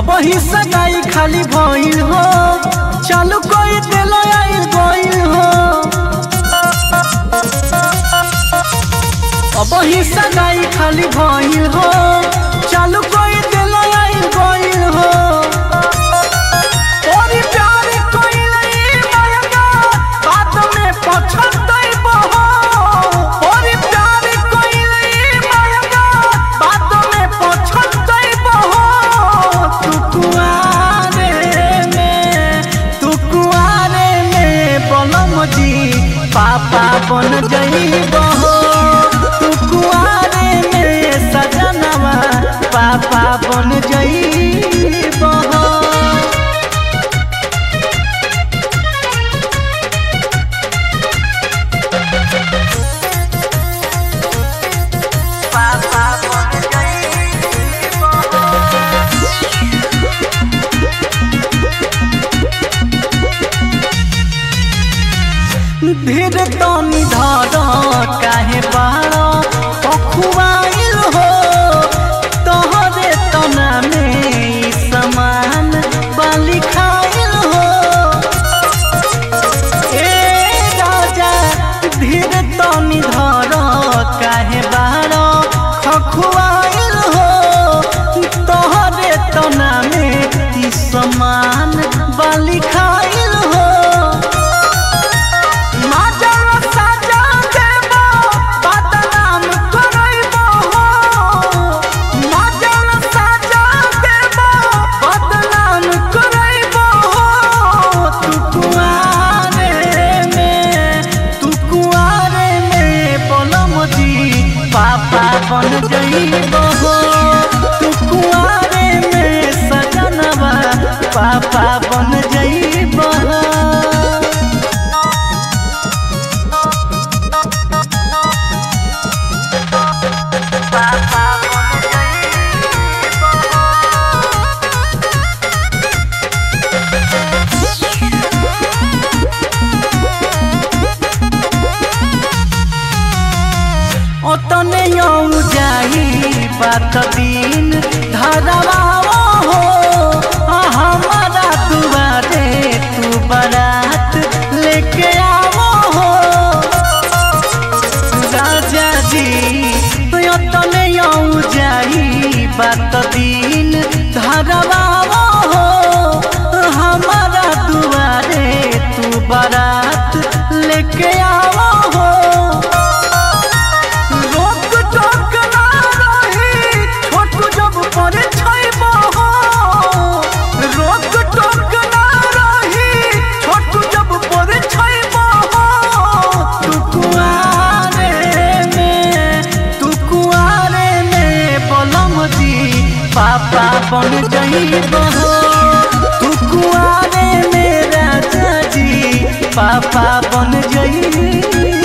अब ही सगाई खाली भइल हो चालू कोई दिल आई गइल हो अब ही सगाई खाली भइल हो चालू कोई दिल आई गइल हो तोरी प्यार कइले मायका बात में पछतइबो हो तोरी प्यार कइले मायका बात में पछतइबो हो तू कुआरे में तू कुआरे में बलम जी पापा बन जइबो हो तू कुआरे में सजनवा पापा बन जइबो हो पापा बन जइबो धीर तनी धर काहे बाड़ पखुआइल हो तोहरे तना में ई समान बाली खाइल हो ए राजा धीर तनी धर काहे बाड़ खखुआइल हो तोहरे तना में ई समान बाली खाइल हो माजर साजा देबो बदनाम करइबो हो माजर साजा देबो बदनाम करइबो हो तू कुआरे में तू कुआरे में बोलम जी पापा बन जइबो हो तू कुआरे में सजनवा पापा बन जइबो हो ओतने यौ जाई बात दिन धरवा हो आ हमारा दुआरे तू बारात लेके आवो हो राजा जी ओतने यौ जाई बात दिन धरवा हो हमारा दुआरे तू बारात लेके आवो हो रोक टोक ना रही छोटू जब परे छैबो हो रोक टोक ना रही छोटू जब परे छैबो हो तू कुआरे में तू कुआरे में बोलम जी पापा बन जइबो हो तू कुआरे में राजा जी पापा बन जइबो